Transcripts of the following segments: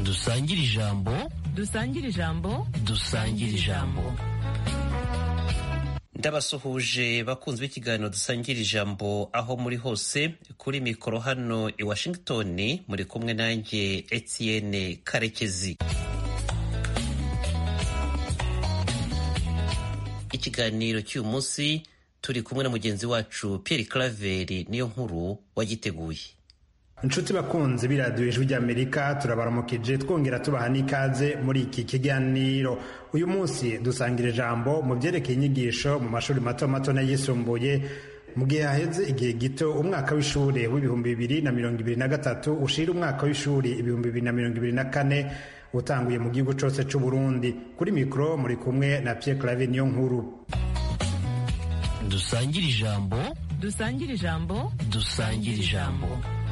dusangire ijambo dusangire ijambo dusangire ijambo ndabasuhuje bakunzi b'ikiganiro dusangira ijambo aho muri hose kuri mikoro hano i washington muri kumwe nanjye etienne karekezi ikiganiro cy'uyu munsi turi kumwe na mugenzi wacu pierre claveri niyo nkuru wagiteguye inshuti bakunzi b'iradiyo ijwi ry'amerika turabaramukije twongera tubaha n'ikaze muri iki kiganiro uyu munsi dusangira ijambo mu byerekeye inyigisho mu mashuri mato mato n'ayisumbuye mu gihe haheze igihe gito umwaka w'ishuri w'ibihumbi bibiri na mirongo ibiri na gatatu ushira umwaka w'ishuri ibihumbi bibiri na mirongo ibiri na kane utanguye mu gihugu cyose cy'u Burundi kuri mikoro muri kumwe na Pierre Claver niyo nkuru dusangire ijambo dusangire ijambo dusangire ijambo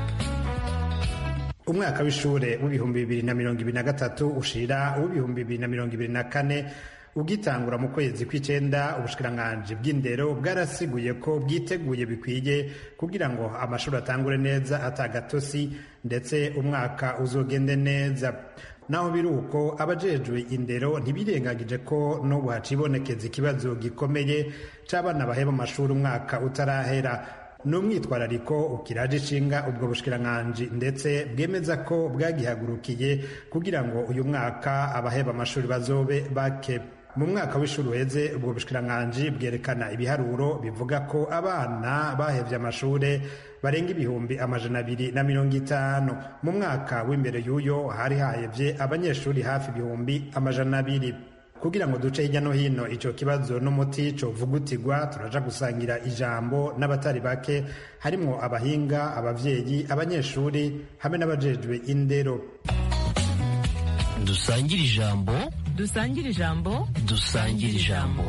umwaka w'ishure w'ibihumbi bibiri na mirongo ibiri na gatatu ushira uw'ibihumbi bibiri na mirongo ibiri na kane ugitangura mu kwezi kw'icenda ubushikiranganji bw'indero bwarasiguye ko bwiteguye bikwiye kugira ngo amashuri atangure neza atagatosi ndetse umwaka uzogende neza naho biri uko abajejwe indero ntibirengagije ko n'ubu hacibonekeza ikibazo gikomeye c'abana baheba amashuri umwaka utarahera ni umwitwarariko ukiraje ishinga ubwo bushikiranganji ndetse bwemeza ko bwagihagurukiye kugira ngo uyu mwaka abaheba amashuri bazobe bake mu mwaka w'ishuri uheze ubwo bushikiranganji bwerekana ibiharuro bivuga ko abana bahevye amashure barenga ibihumbi amajana abiri na mirongo itanu mu mwaka w'imbere y'uyo hari hahevye abanyeshuri hafi ibihumbi amajana abiri kugira ngo duce hirya no hino ico kibazo n'umuti covugutirwa turaja gusangira ijambo n'abatari bake harimwo abahinga abavyeyi abanyeshuri hamwe n'abajejwe indero dusangire ijambo dusangire ijambo dusangire ijambo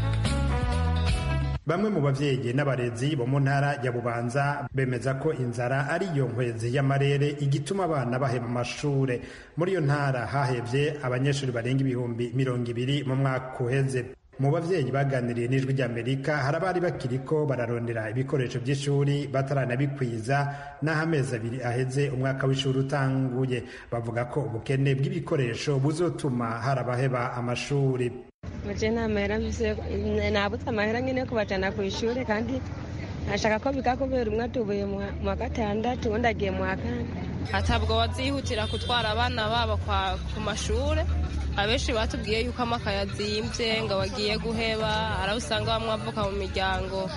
bamwe mu bavyeyi n'abarezi bo mu ntara ya bubanza bemeza ko inzara ari iyo nkwezi y'amarere igituma abana baheba amashure muri iyo ntara hahevye abanyeshuri barenga ibihumbi mirongo ibiri mu mwaka uheze mu bavyeyi baganiriye n'ijwi ry'amerika hari abari bakiriko bararondera ibikoresho by'ishuri bataranabikwiza n'aho amezi abiri aheze umwaka w'ishuri utanguye bavuga ko ubukene bw'ibikoresho buzotuma hari abaheba amashuri muje nta mahera mfise nabutse amahera nyene yo kubajana kw'ishure kandi ashaka ko biga kubera umwe atubuye mu wa gatandatu uwundi agiye mu wa kane hatabwo bazihutira gutwara abana babo ku mashure abenshi batubwiye yuko amakaye azimvye ngo bagiye guheba araho usanga bamwe bavuka mu miryango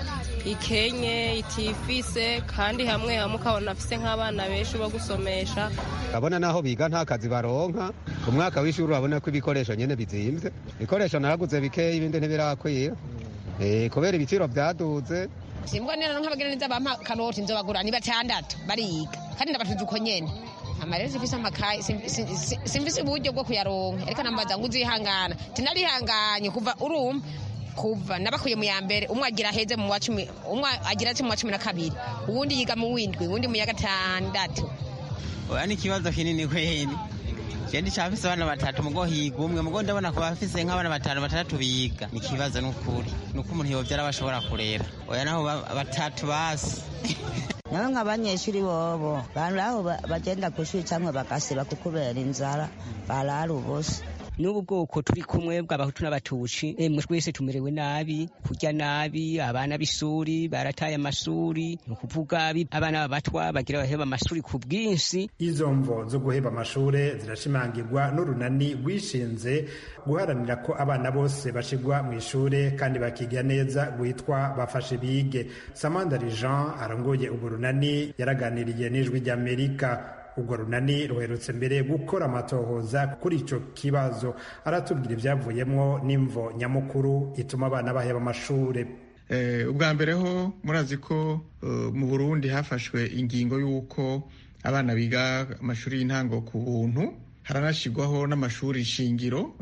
ikenye itifise kandi hamwe hamwe ukabona afise nk'abana benshi bo gusomesha abona naho biga nta kazi baronka umwaka w'ishuri urabona ko ibikoresho nyene bizimvye ibikoresho naraguze bikeya ibindi ntibirakwira kubera ibiciro vyaduze simbwa nero nk'abagira neza bampa kanoti nzobagura ni batandatu bariga kandi ndabatuze uko nyene amarero sifise amakaye simfise uburyo bwo kuyaronka ariko nambaza ngo uzihangana tinarihanganye kuva urumva kuva nabakuye mu ya mbere umwe agira heze mu wa cumi umwe agira ati mu wa cumi na kabiri uwundi yiga mu windwi uwundi mu ya gatandatu oya ni ikibazo kinini kweli je ndicafise abana batatu mugo higa umwe mugo ndabona ko bafise nk'abana batanu batandatu biga ni ikibazo n'ukuri nuko umuntu yovyara bashobora kurera oya naho batatu basi nawe nk'abanyeshuri bobo bantu aho bagenda ku ishuri cyangwa bagasiba kukubera inzara barara ubusa n'ubu bwoko turi kumwe bw'abahutu n'abatuci emwe twese tumerewe nabi kurya nabi abana b'isuri barataye amashuri ni ukuvuga abana babatwa bagira baheba amashuri ku bwinshi izo mvo zo guheba amashure zirashimangirwa n'urunani rwishinze guharanira ko abana bose bashigwa mu ishure kandi bakiga neza rwitwa bafashe bige samandari jean arongoye urwo runani yaraganiriye n'ijwi ry'amerika urwo runani ruherutse mbere gukora amatohoza kuri ico kibazo aratubwira ivyavuyemwo n'imvo nyamukuru ituma abana baheba amashure ubwa mbere ho murazi ko mu burundi hafashwe ingingo y'uko abana biga amashuri y'intango ku buntu haranashyirwaho n'amashuri shingiro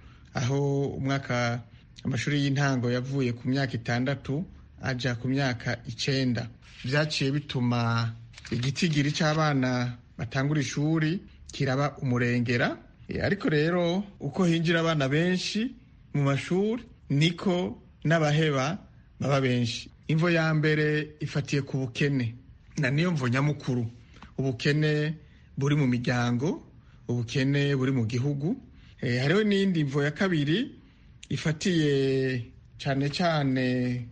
aho umwaka amashuri y'intango yavuye ku myaka itandatu aja ku myaka icenda vyaciye bituma igitigiri c'abana batangura ishuri kiraba umurengera ariko rero uko hinjira abana benshi mu mashuri niko n'abaheba baba benshi imvo ya mbere ifatiye ku bukene na niyo mvo nyamukuru ubukene buri mu miryango ubukene buri mu gihugu hariho n'iyindi mvo ya kabiri ifatiye cyane cyane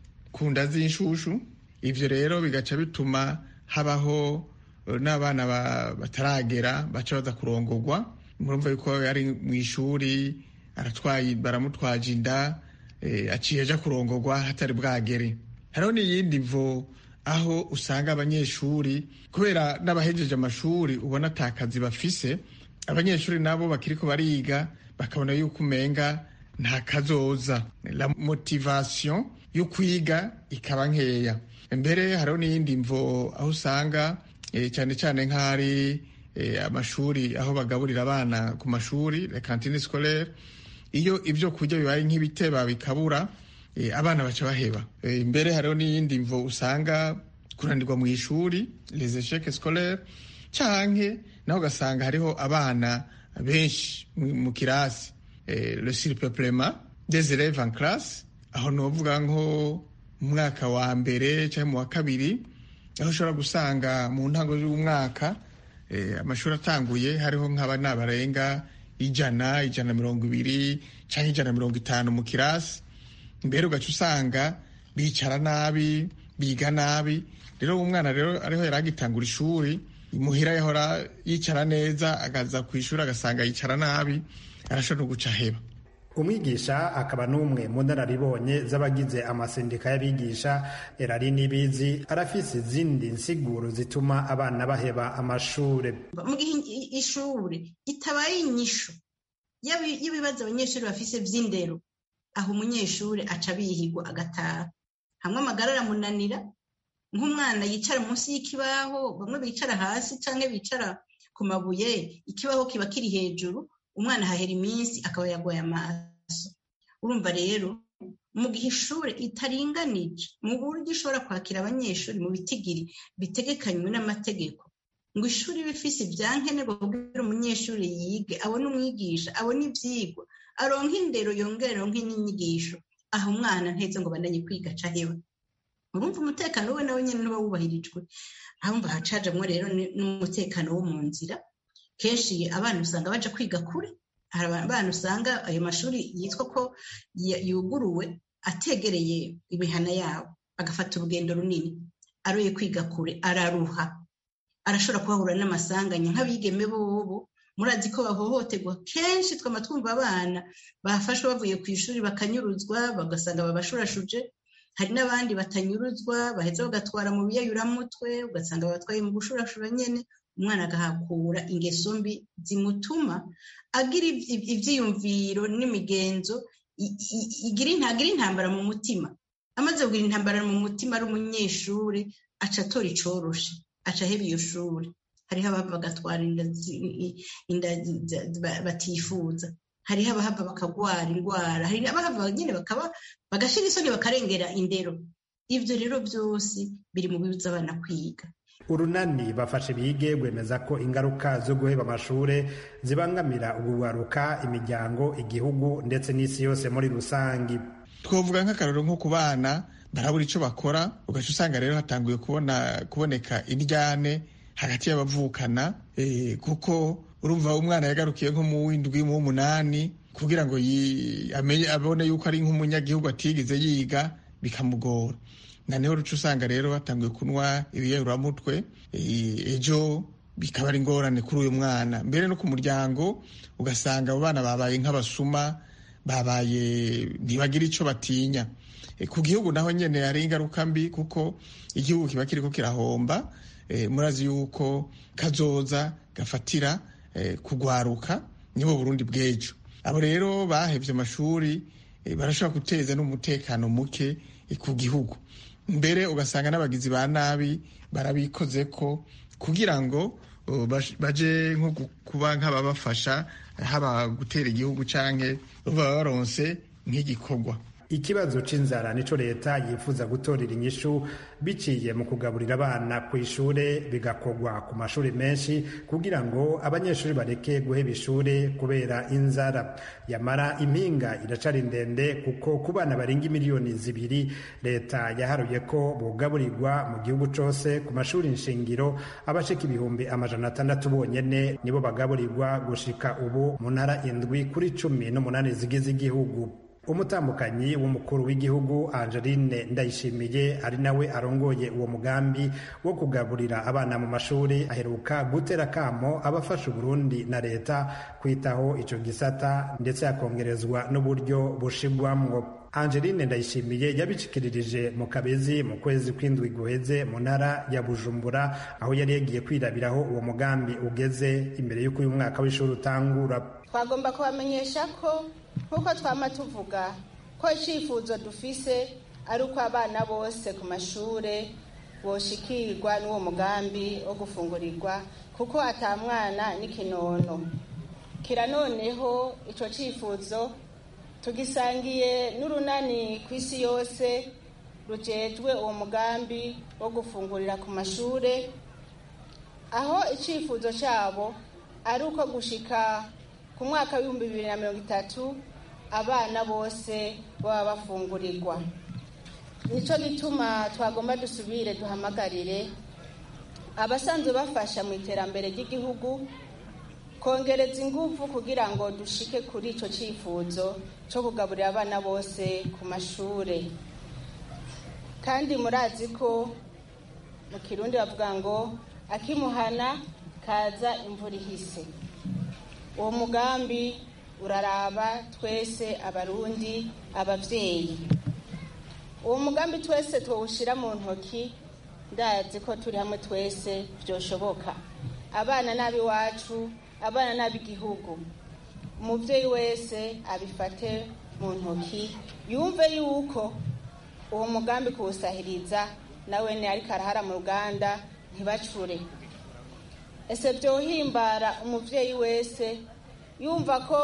ku nda z'inshushu ibyo rero bigaca bituma habaho n'abana bataragera baca baza kurongorwa murumva yuko yari mu ishuri aratwaye baramutwaje inda aciye aja kurongorwa hatari bwagere hariho n'iyindi mvo aho usanga abanyeshuri kubera n'abahejeje amashuri ubona ata kazi bafise abanyeshuri nabo bakiriko bariga bakabona yuko umenga nta kazoza la motivation yo kwiga ikaba nkeya mbere hariho n'iyindi mvo aho usanga cyane cyane nk'ari amashuri aho bagaburira abana ku mashuri la cantine scolaire iyo ibyo kurya bibaye nk'ibiteba bikabura abana baca baheba mbere hariho n'iyindi mvo usanga kunanirwa mu ishuri les échecs scolaires canke naho ugasanga hariho abana benshi mu kirasi le surpeuplement des élèves en classe aho novuga nko mu mwaka wa mbere cyangwa mu wa kabiri aho ushobora gusanga mu ntango z'umwaka amashuri atanguye hariho nk'abana barenga ijana ijana mirongo ibiri cyangwa ijana mirongo itanu mu kirasi mbere ugaca usanga bicara nabi biga nabi rero umwana rero ariho yari agitangura ishuri imuhira yahora yicara neza agaza ku ishuri agasanga yicara nabi arashobora no guca aheba umwigisha akaba n'umwe mu nararibonye z'abagize amasendika y'abigisha erari n'ibizi arafise izindi nsiguro zituma abana baheba amashure mu gihe ishuri itabaye inyishu y'ibibazo abanyeshuri bafise vy'indero aho umunyeshuri aca bihigwa agataha hamwe amagara aramunanira nk'umwana yicara munsi y'ikibaho bamwe bicara hasi canke bicara ku mabuye ikibaho kiba kiri hejuru umwana ahahera iminsi akaba yagoye amaso urumva rero mu gihe ishuri itaringanije mu buryo ishobora kwakira abanyeshuri mu bitigiri bitegekanywe n'amategeko ngo ishuri bifise ibyankenerwa kugira umunyeshuri yige abone umwigisha abone ivyigwa aronke indero yongere aronke n'inyigisho aho umwana nteze ngo bandanye kwiga aca aheba urumva umutekano we nawe nyene nuba wubahirijwe ahumva hacajamwo rero n'umutekano wo mu nzira kenshi abana usanga baja kwiga kure hari abana usanga ayo mashuri yitwa ko yuguruwe ategereye imihana yabo agafata urugendo runini aroye kwiga kure araruha arashobora kuhahura n'amasanganya nk'abigeme bobo murazi ko bahohoterwa kenshi twama twumva abana bafashwe bavuye ku ishuri bakanyuruzwa bagasanga babashurashuje hari n'abandi batanyuruzwa baheza bagatwara mu biyayuramutwe ugasanga babatwaye mu gushurashura nyene umwana agahakura ingeso mbi zimutuma agira ivyiyumviro n'imigenzo ntagira intambara mu mutima amaze kugira intambara mu mutima ari umunyeshuri aca atora icoroshe aca aheba iyo shuri hariho abava bagatwara inda batifuza hariho abahava bakagwara indwara hari abahava nyine bakaba bagashira isoni bakarengera indero ivyo rero vyose biri mu bibuza abana kwiga urunani bafashe bige bwemeza ko ingaruka zo guheba amashure zibangamira ugugaruka imiryango igihugu ndetse n'isi yose muri rusangi twavuga nk'akarorero nko ku bana barabura ico bakora ugaca usanga rero hatanguye kubona kuboneka indyane hagati y'abavukana kuko urumva umwana yagarukiye nko mu w'indwi mu w'umunani kugira ngo abone yuko ari nk'umunyagihugu atigeze yiga bikamugora naneho ruca usanga rero batanguye kunywa ibiyayuramutwe ejo bikaba ari ingorane kuri uyu mwana mbere no ku muryango ugasanga abo bana babaye nk'abasuma babaye ntibagira icyo batinya ku gihugu naho nyine hari ingaruka mbi kuko igihugu kiba kiriko kirahomba murazi yuko kazoza gafatira kugwaruka nibo burundi bw'ejo abo rero bahevye amashuri barashobora guteza n'umutekano muke ku gihugu mbere ugasanga n'abagizi ba nabi barabikoze ko kugira ngo baje nko kuba nk'ababafasha haba gutera igihugu canke baba baronse nk'igikorwa ikibazo c'inzara nico leta yifuza gutorera inyishu biciye mu kugaburira abana ku ishure bigakorwa ku mashuri menshi kugira ngo abanyeshuri bareke guheba ishure kubera inzara yamara impinga iracari ndende kuko ku bana barenga miliyoni zibiri leta yaharuye ko bugaburirwa mu gihugu cose ku mashuri nshingiro abashika ibihumbi amajana atandatu bonyene nibo bagaburirwa gushika ubu mu ntara indwi kuri cumi n'umunani zigize igihugu umutambukanyi w'umukuru w'igihugu angeline ndayishimiye ari nawe arongoye uwo mugambi wo kugaburira abana mu mashuri aheruka gutera akamo abafasha uburundi na leta kwitaho ico gisata ndetse hakongerezwa n'uburyo bushigwamwo angeline ndayishimiye yabicikiririje mu kabezi mu kwezi kw'indwi guheze mu ntara ya bujumbura aho yari yagiye kwirabiraho uwo mugambi ugeze imbere y'uko uyu mwaka w'ishuri utangura twagomba kubamenyesha ko nk'uko twama tuvuga ko icyifuzo dufise ari uko abana bose ku mashure boshikirwa n'uwo mugambi wo gufungurirwa kuko atamwana n'ikinono kira noneho ico cifuzo tugisangiye n'urunani ku isi yose rujejwe uwo mugambi wo gufungurira ku mashure aho icifuzo cabo ari uko gushika ku mwaka w'ibihumbi bibiri na mirongo itatu abana bose baba bafungurirwa nicyo gituma twagomba dusubire duhamagarire abasanzwe bafasha mu iterambere ry'igihugu kongereza ingufu kugira ngo dushike kuri icyo cyifuzo cyo kugaburira abana bose ku mashuri kandi murazi ko mu kirundi bavuga ngo akimuhana kaza imvura ihise uwo mugambi uraraba twese abarundi ababyeyi uwo mugambi twese tuwushyira mu ntoki ndazi ko turi hamwe twese byoshoboka abana n'ab'iwacu abana n'ab'igihugu umubyeyi wese abifate mu ntoki yumve yuko uwo mugambi kuwusahiriza nawe ni ariko arahara mu ruganda ntibacure ese byohimbara umubyeyi wese yumva ko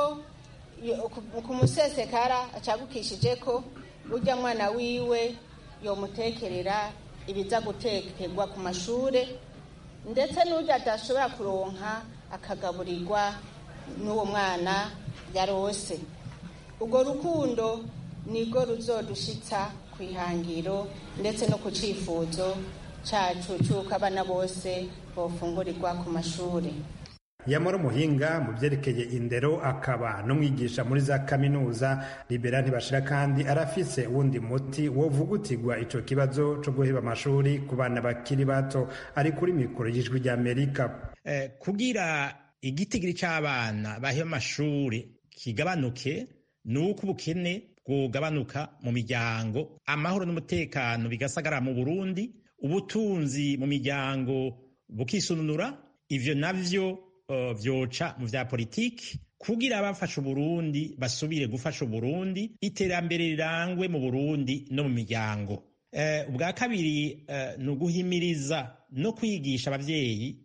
ku musesekara acagukishije ko ujya mwana wiwe yomutekerera ibiza gutekerwa ku mashure ndetse n'ujya adashobora kuronka akagaburirwa n'uwo mwana yarose urwo rukundo nirwo ruzodushitsa ku ihangiro ndetse no ku cyifuzo cyacu cy'uko abana bose bofungurirwa ku mashuri yamara umuhinga mu byerekeye indero akaba n'umwigisha muri za kaminuza libera ntibashira kandi arafise wundi muti wovugutirwa ico kibazo co guheba amashuri ku bana bakiri bato ari kuri mikoro y'ijwi ry'amerika eh, kugira igitigiri c'abana baheba amashuri kigabanuke ni uko ubukene bwogabanuka mu miryango amahoro n'umutekano bigasagara mu burundi ubutunzi mu miryango bukisununura ivyo navyo uh, vyoca mu vya politiki kugira abafasha uburundi basubire gufasha uburundi iterambere rirangwe mu burundi no mu miryango uh, ubwa kabiri uh, ni uguhimiriza no kwigisha abavyeyi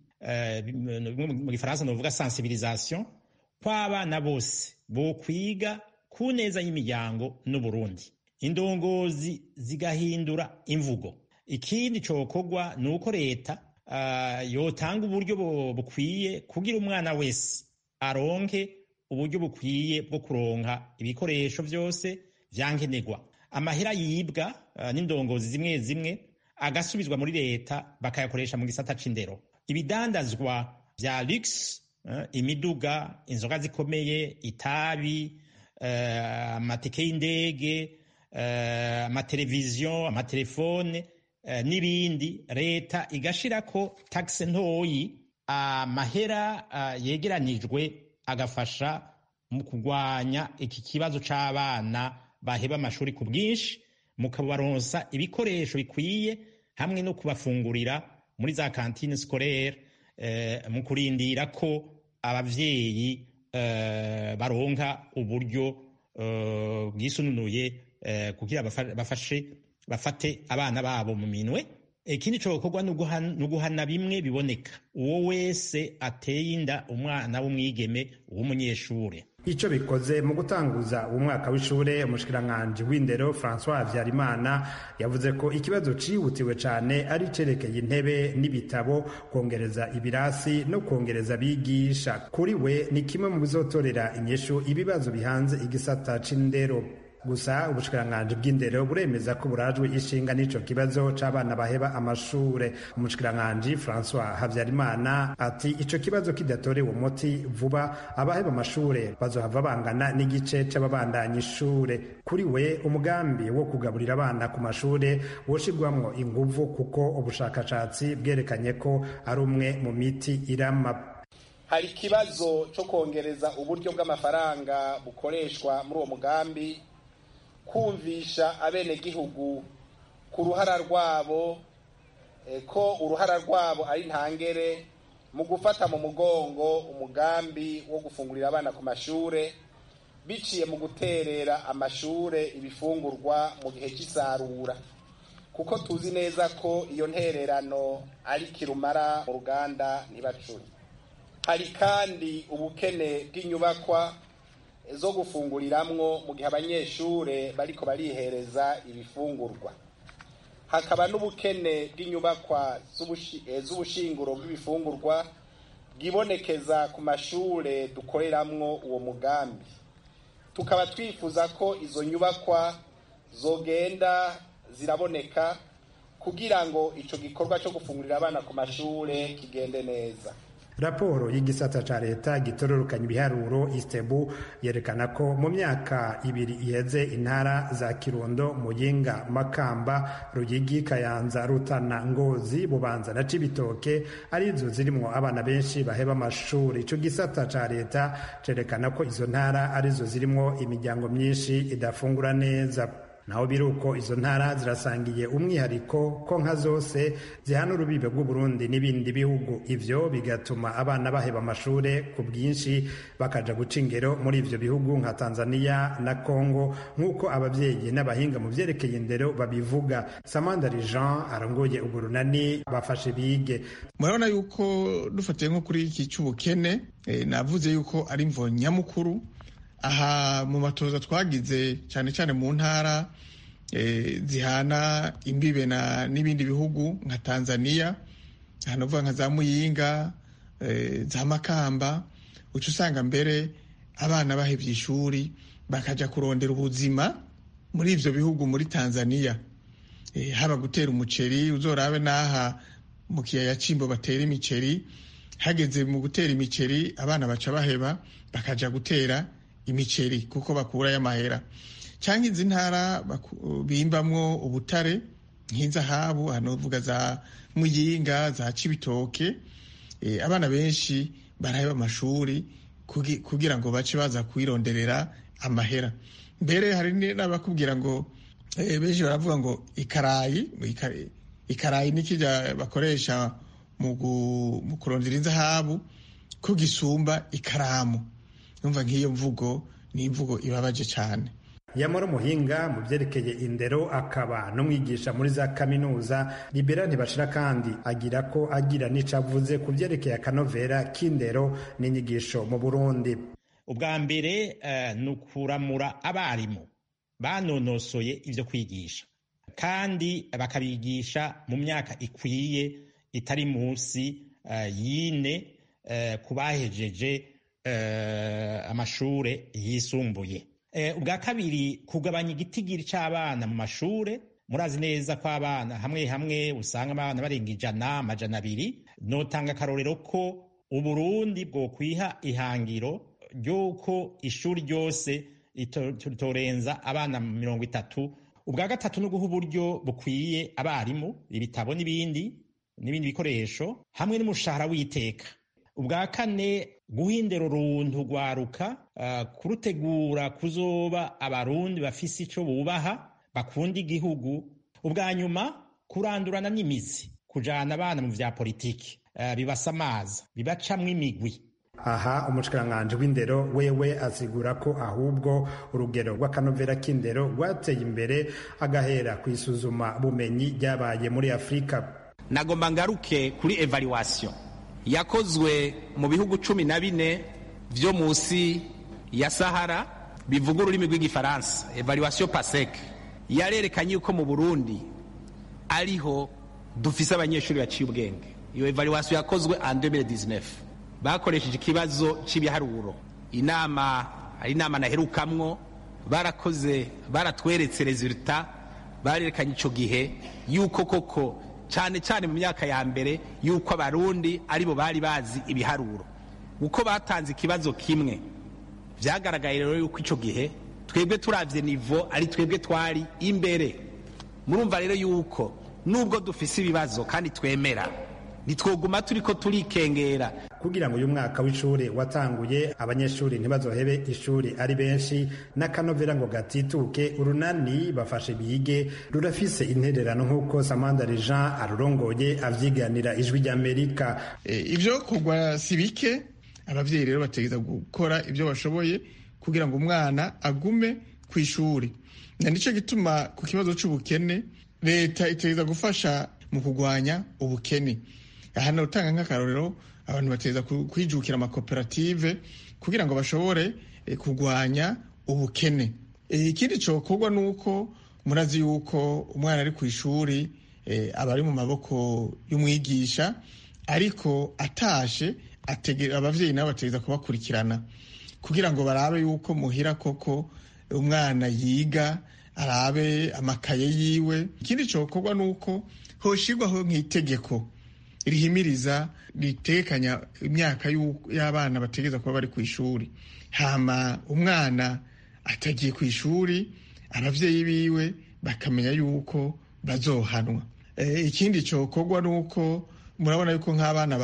mu gifaransa novuga sensibilisation kw'abana bose bokwiga ku neza y'imiryango n'uburundi indongozi zigahindura imvugo ikindi cokorwa ni uko leta uh, yotanga uburyo bukwiye kugira umwana wese aronke uburyo bukwiye bwo kuronka ibikoresho vyose vyankenerwa amahera yibwa uh, n'indongozi zimwe zimwe agasubizwa muri leta bakayakoresha mu gisata c'indero ibidandazwa vya lux uh, imiduga inzoga zikomeye itabi amatike y'indege amateleviziyo amatelefone n'ibindi leta igashirako tagisi ntoyi amahera yegeranijwe agafasha mu kurwanya iki kibazo c'abana baheba amashuri ku bwinshi mukabaronsa ibikoresho bikwiye hamwe no kubafungurira muri za kantine scolaire mu kurindira ko abavyeyi baronka uburyo bwisununuye kugira bafashe bafate abana babo mu minwe ikindi cokorwa ni uguhana bimwe biboneka uwo wese ateye inda umwana w'umwigeme w'umunyeshure ico bikoze mu gutanguza uwo mwaka w'ishure umushikiranganji w'indero francois habyarimana yavuze ko ikibazo cihutiwe cane ari icerekeye intebe n'ibitabo kongereza ibirasi no kongereza abigisha kuri we ni kimwe mu bizotorera inyishu ibibazo bihanze igisata c'indero gusa ubushikiranganji bw'indero buremeza ko burajwe ishinga n'ico kibazo c'abana baheba amashure umushikiranganji francois habyarimana ati ico kibazo kidatorewe umuti vuba abaheba amashure bazohava bangana n'igice c'ababandanya ishure kuri we umugambi wo kugaburira abana ku mashure woshirwamwo inguvu kuko ubushakashatsi bwerekanye ko ari umwe mu miti irama hari ikibazo cyo kongereza uburyo bw'amafaranga bukoreshwa muri uwo mugambi kumvisha abenegihugu ku ruhara rwabo ko uruhara rwabo ari ntangere mu gufata mu mugongo umugambi wo gufungurira abana ku mashure biciye mu guterera amashure ibifungurwa mu gihe cy'isarura kuko tuzi neza ko iyo ntererano ari kirumara mu ruganda ntibacure hari kandi ubukene bw'inyubakwa zo gufunguriramwo mu gihe abanyeshure bariko barihereza ibifungurwa hakaba n'ubukene bw'inyubakwa z'ubushinguro bw'ibifungurwa bwibonekeza ku mashure dukoreramwo uwo mugambi tukaba twifuza ko izo nyubakwa zogenda ziraboneka kugira ngo ico gikorwa co gufungurira abana ku mashure kigende neza raporo y'igisata ca leta gitororokanya ibiharuro istebu yerekana ko mu myaka ibiri iheze intara za kirundo muyinga makamba ruyigi kayanza rutana ngozi bubanza na cibitoke arizo zirimwo abana benshi baheba amashuri ico gisata ca leta cerekana ko izo ntara arizo zirimwo imiryango myinshi idafungura neza naho biri uko izo ntara zirasangiye umwihariko ko nka zose zihana urubibe rw'uburundi n'ibindi bihugu ivyo bigatuma abana baheba amashure ku bwinshi bakaja guca ingero muri ivyo bihugu nka tanzania na congo nk'uko abavyeyi n'abahinga mu vyerekeye indero babivuga samandari jean arongoye uburunani bafashe bige murabona yuko dufatiye nko kuri iki c'ubukene eh, navuze yuko ari mvo nyamukuru aha mu matoza twagize cyane cyane mu ntara zihana imbibe n'ibindi bihugu nka tanzania hanavuga nka za muyinga za makamba uca usanga mbere abana bahebye ishuri bakajya kurondera ubuzima muri ibyo bihugu muri tanzania haba gutera umuceri uzorabe n'aha mu kiyaya cy'imbo batera imiceri hageze mu gutera imiceri abana baca baheba bakajya gutera imiceri kuko bakurayo amahera cyangwa izi ntara bimbamwo ubutare nk'inzahabu hano uvuga za muyinga za cibitoke abana benshi baraheba amashuri kugira ngo bace baza kwironderera amahera mbere hari n'abakubwira ngo benshi baravuga ngo ikarayi ikarayi ni kijya bakoresha mu kurondera inzahabu ko gisumba ikaramu numva nk'iyo mvugo ni imvugo ibabaje cyane yamara umuhinga mu byerekeye indero akaba n'umwigisha muri za kaminuza libera ntibashira kandi agira ko agira n'ico avuze ku byerekeye akanovera k'indero n'inyigisho mu burundi ubwa mbere uh, ni ukuramura abarimu banonosoye ibyo kwigisha kandi bakabigisha mu myaka ikwiye itari munsi uh, y'ine uh, ku bahejeje amashure yisumbuye ubwa kabiri kugabanya igitigiri cy'abana mu mashure murazi neza ko abana hamwe hamwe usanga abana barenga ijana amajana abiri notanga akarorero ko uburundi bwokwiha ihangiro ry'uko ishuri ryose ritorenza abana mirongo itatu ubwa gatatu no guha uburyo bukwiye abarimu ibitabo n'ibindi n'ibindi bikoresho hamwe n'umushahara w'iteka ubwa kane guha indero runtu rwaruka uh, kurutegura kuzoba abarundi bafise ico bubaha bakunda igihugu ubwa nyuma kurandurana n'imizi kujana abana mu vya politiki uh, bibasamaza bibacamwo imigwi aha umushikiranganji w'indero wewe asigura ko ahubwo urugero rw'akanovera k'indero rwateye imbere agahera ku isuzuma bumenyi ryabaye muri afurika nagomba ngaruke kuri evaluation yakozwe mu bihugu cumi na bine byo munsi ya sahara bivuga ururimi rw'igifaransa evaluation pasek yarerekanye yuko mu burundi ariho dufise abanyeshuri baciye ubwenge iyo evaluation yakozwe en 2019 bakoresheje ikibazo cy'ibiharuro inama ari inama naherukamwo barakoze baratweretse resultat barerekanye icyo gihe yuko koko cyane cyane mu myaka ya mbere yuko abarundi aribo bari bazi ibiharuro uko batanze ikibazo kimwe byagaragaye rero yuko icyo gihe twebwe turavye nivo ari twebwe twari imbere murumva rero yuko nubwo dufise ibibazo kandi twemera ntitwoguma turiko turikengera kugira ngo uyu mwaka w'ishuri watanguye abanyeshuri ntibazohebe ishuri ari benshi n'akanovera ngo gatituke urunani bafashe bige rurafise intererano nk'uko samandari jean arurongoye avyiganira ijwi ry'amerika ivyo kugwa si bike abavyeyi rero bategereza gukora ibyo bashoboye kugira ngo umwana agume ku ishuri na nicyo gituma ku kibazo c'ubukene leta itegereza gufasha mu kurwanya ubukene aha utanga nk'akarorero abantu bateza kwijukira amakoperative kugira ngo bashobore kurwanya ubukene ikindi cyokorwa ni uko murazi yuko umwana ari ku ishuri aba ari mu maboko y'umwigisha ariko atashe ababyeyi nabo bategereza kubakurikirana kugira ngo barabe yuko muhira koko umwana yiga arabe amakaye yiwe ikindi cyokorwa ni uko hoshirwaho nk'itegeko rihimiriza ritekanya imyaka y'abana bategereza kuba bari ku ishuri hama umwana atagiye ku ishuri ababyeyi biwe bakamenya yuko bazohanwa ikindi cyokorwa ni uko murabona yuko nk'abana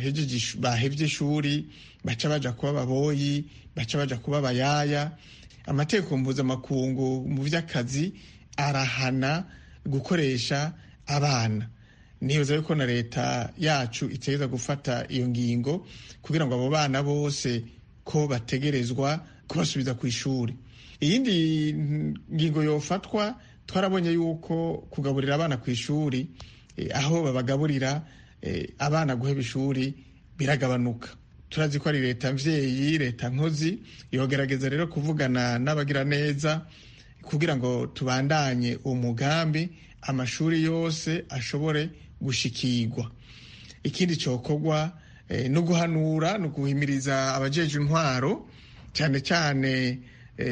bahevye ishuri baca baja kuba ababoyi baca baja kuba abayaya amategeko mpuzamakungu mu vy'akazi arahana gukoresha abana niyoza yuko na leta yacu itegereza gufata iyo ngingo kugira ngo abo bana bose ko bategerezwa kubasubiza ku ishuri iyindi ngingo yofatwa twarabonye yuko kugaburira abana ku ishuri aho babagaburira abana guheba ishuri biragabanuka turazi ko ari leta mvyeyi leta nkozi yogerageza rero kuvugana n'abagira neza kugira ngo tubandanye uwo mugambi amashuri yose ashobore gushikirwa ikindi cyokorwa no guhanura no guhimiriza abajeje intwaro cyane cyane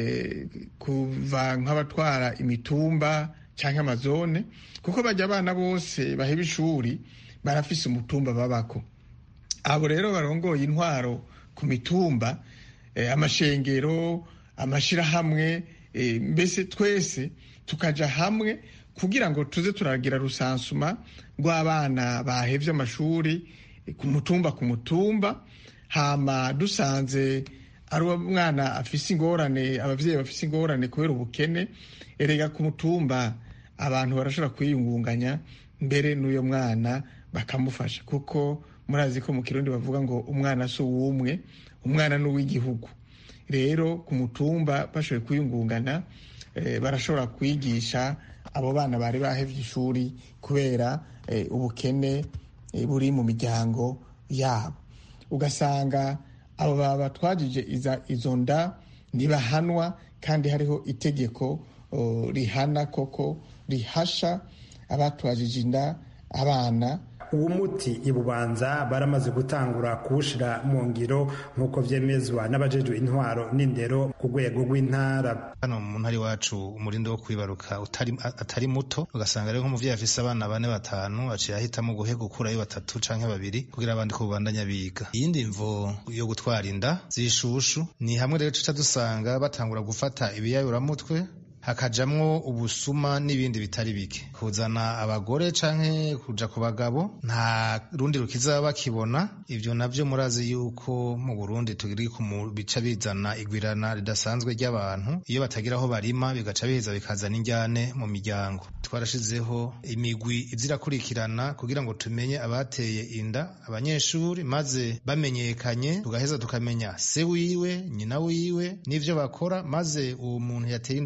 kuva nk'abatwara imitumba cyangwa amazone kuko bajya abana bose baheba ishuri barafise umutumba babako abo rero barongoye intwaro ku mitumba amashengero amashirahamwe mbese twese tukaja hamwe kugira ngo tuze turagira rusansuma rw'abana bahevye amashuri ku mutumba ku mutumba hama dusanze ari umwana afise ingorane abavyeyi bafise ingorane kubera ubukene erega ku mutumba abantu barashobora kwiyungunganya mbere n'uyo mwana bakamufasha kuko murazi ko mu kirundi bavuga ngo umwana si uwumwe umwana ni uw'igihugu rero ku mutumba bashoboye kwiyungungana barashobora kwigisha abo bana bari bahevye ishuri kubera ubukene buri mu miryango yabo ugasanga abo batwajije izo nda ntibahanwa kandi hariho itegeko rihana koko rihasha abatwajije inda abana uwo muti ibubanza baramaze gutangura kuwushira mu ngiro nk'uko vyemezwa n'abajejwe intwaro n'indero ku rwego rw'intara hano mu ntara iwacu umurindi wo kwibaruka atari muto ugasanga rero nk'umuvyeyi afise abana bane batanu aciye ahitamo guhe gukurayo batatu canke babiri kugira abandi ko bubandanya biga iyindi mvo yo gutwara inda zishushu ni hamwe rero tuca dusanga batangura gufata ibiyayuramutwe hakajamwo ubusuma n'ibindi bitari bike kuzana abagore canke kuja ku bagabo nta rundi rukiza bakibona ivyo navyo murazi yuko mu Burundi turi bica bizana igwirana ridasanzwe ry'abantu iyo batagira aho barima bigaca biheza bikazana injyane mu miryango twarashizeho imigwi izirakurikirana kugira ngo tumenye abateye inda abanyeshuri maze bamenyekanye tugaheza tukamenya se wiwe nyina wiwe n'ivyo bakora maze uwo muntu yateye inda uwo munyeshuri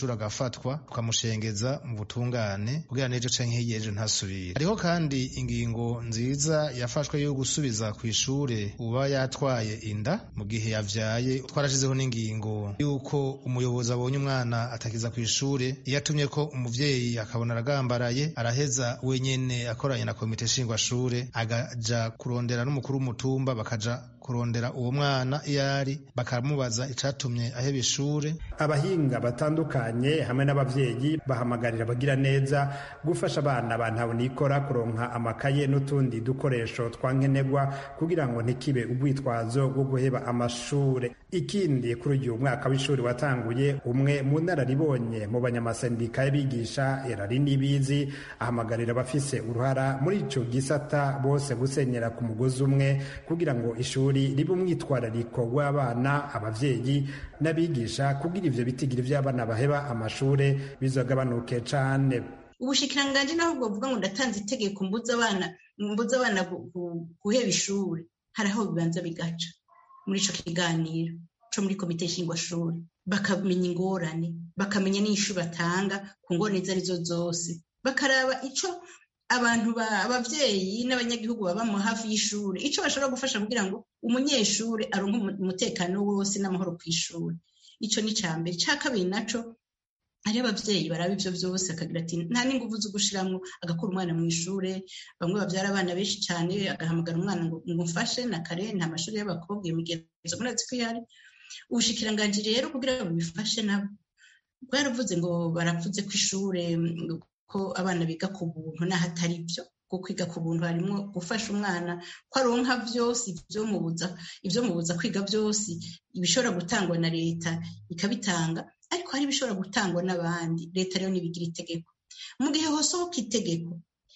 ishuri agafatwa tukamushengeza mu butungane kugira n'ejo canke hirya ejo ntasubire hariho kandi ingingo nziza yafashwe yo gusubiza ku ishure uba yatwaye inda mu gihe yavyaye twarashizeho n'ingingo yuko umuyobozi abonye umwana atakiza ku ishure iyo atumye ko umuvyeyi akabona aragambaraye araheza wenyene akoranye na komite nshingwashure agaja kurondera n'umukuru w'umutumba bakaja kurondera uwo mwana iyo ari bakamubaza icatumye aheba ishure abahinga batandukanye hamwe n'abavyeyi bahamagarira abagira neza gufasha abana ba ntabonikora kuronka amakaye n'utundi dukoresho twankenerwa kugira ngo ntikibe urwitwazo rwo guheba amashure ikindi kuri uyu mwaka w'ishuri watanguye umwe mu nararibonye mu banyamasendika y'abigisha erari n'ibizi ahamagarira abafise uruhara muri ico gisata bose gusenyera ku mugozi umwe kugira ngo ishuri ribe umwitwarariko w'abana abavyeyi n'abigisha kugira ivyo bitigiri vy'abana baheba amashure bizogabanuke cane ubushikiranganji naho bwovuga ngo ndatanze itegeko mbuza abana mbuza abana guheba ishuri hari aho bibanza bigaca muri ico kiganiro co muri komite nshingwashuri bakamenya ingorane bakamenya n'ishu batanga ku ngorane izo arizo zose bakaraba ico abantu abavyeyi n'abanyagihugu baba mu hafi y'ishuri ico bashobora gufasha kugira ngo umunyeshuri aronke umutekano wose n'amahoro kw'ishuri ico ni ca mbere ca kabiri naco hariho abavyeyi baraba ivyo vyose akagira ati nta n'inguvu zo gushiramwo agakura umwana mu ishure bamwe bavyara abana benshi cane agahamagara umwana ngo mufashe na kare nta mashuri y'abakobwa iyo migenzo murazi ko ihari ubushikiranganji rero kugira ngo bifashe nabo bwaravuze ngo baravuze ko ishure ko abana biga ku buntu n'aho atari byo ko kwiga ku buntu harimo gufasha umwana ko aronka vyose ivyomubuza ivyomubuza kwiga vyose ibishobora gutangwa na leta ikabitanga ariko hari ibishobora gutangwa n'abandi leta rero nibigira itegeko mu gihe hosohoka itegeko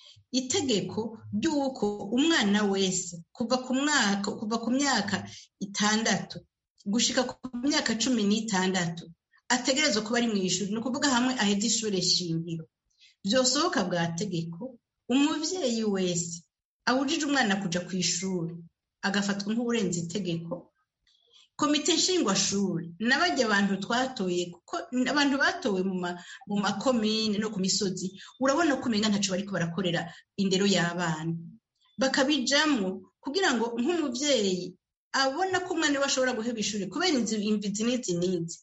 itegeko ry'uko umwana wese kuva ku mwaka kuva ku myaka itandatu gushika ku myaka cumi n'itandatu ategerezwa kuba ari mu ishuri ni ukuvuga hamwe aheza ishure shingiro vyosohoka bwa tegeko umuvyeyi wese awujije umwana kuja ku ishuri agafatwa nk'uburenze itegeko komite nshingwashuri n'abajya abantu twatoye kuko abantu batowe mu makomine no ku misozi urabona ko umenga ntaco bariko barakorera indero y'abana bakabijamwo kugira ngo nk'umuvyeyi abona ko umwana we ashobora guheba ishuri kubera imvizi n'izi n'izi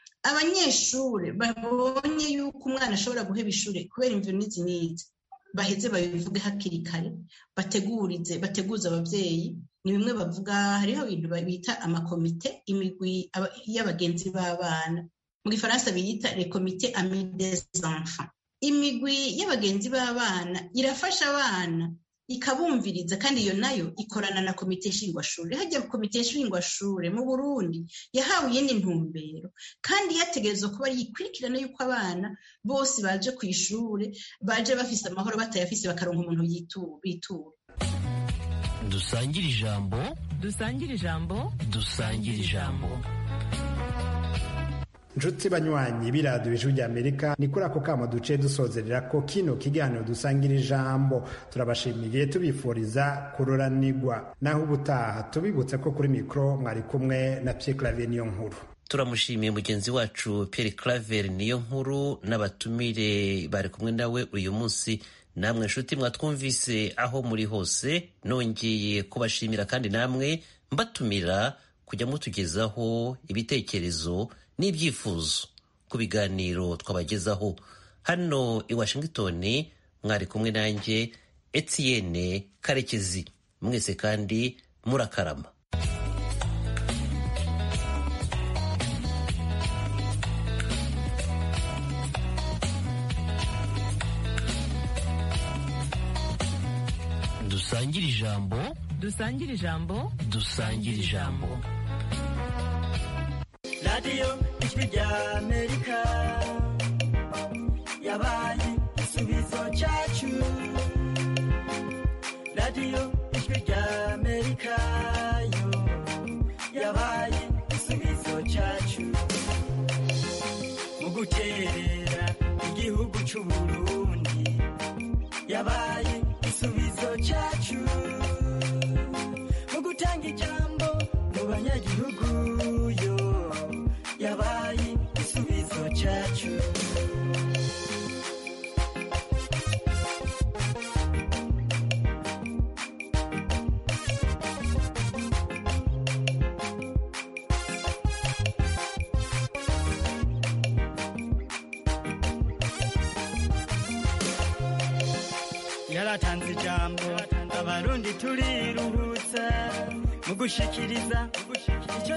abanyeshuri babonye yuko umwana ashobora guheba ishuri kubera imvi n'izi n'izi baheze babivuge hakiri kare bategurize bateguze abavyeyi ni bimwe bavuga hariho ibintu bita amakomite imigwi y'abagenzi b'abana mu gifaransa biyita les comités amis des enfants imigwi y'abagenzi b'abana irafasha abana ikabumviriza kandi iyo nayo ikorana na komite nshingwashure hajya komite nshingwashure mu burundi yahawe iyindi ntumbero kandi yategerezwa kuba yikurikirana yuko abana bose baje ku ishure baje bafise amahoro batayafise bakaronka umuntu bitura dusangire ijambo dusangire ijambo dusangire ijambo nshuti banywanyi b'iradiyo ijwi ry'amerika ni kuri ako kamo duce dusozerera ko kino kiganiro dusangira ijambo turabashimiye tubifuriza kuroranigwa naho ubutaha tubibutse ko kuri mikoro mwari kumwe na pye clave niyo nkuru turamushimiye mugenzi wacu Pierre Claver niyo nkuru n'abatumire bari kumwe nawe uyu munsi namwe nshuti mwatwumvise aho muri hose nongeye kubashimira kandi namwe mbatumira kujya mutugezaho ibitekerezo n'ibyifuzo ku biganiro twabagezaho hano i Washington mwari kumwe nanjye Etienne Karekezi mwese kandi murakarama dusangire ijambo dusangire ijambo dusangire ijambo radiyo ijwi rya amerika yabaye igisubizo cyacu radiyo ijwi rya amerika yo yabaye igisubizo cyacu mu guterera igihugu cy'u burundi yabaye igisubizo cyacu mu gutanga ijambo mu banyagihugu yo yabaye igisubizo cyacu yaratanze ijambo abarundi turiruhutsa mu gushikiriza icyo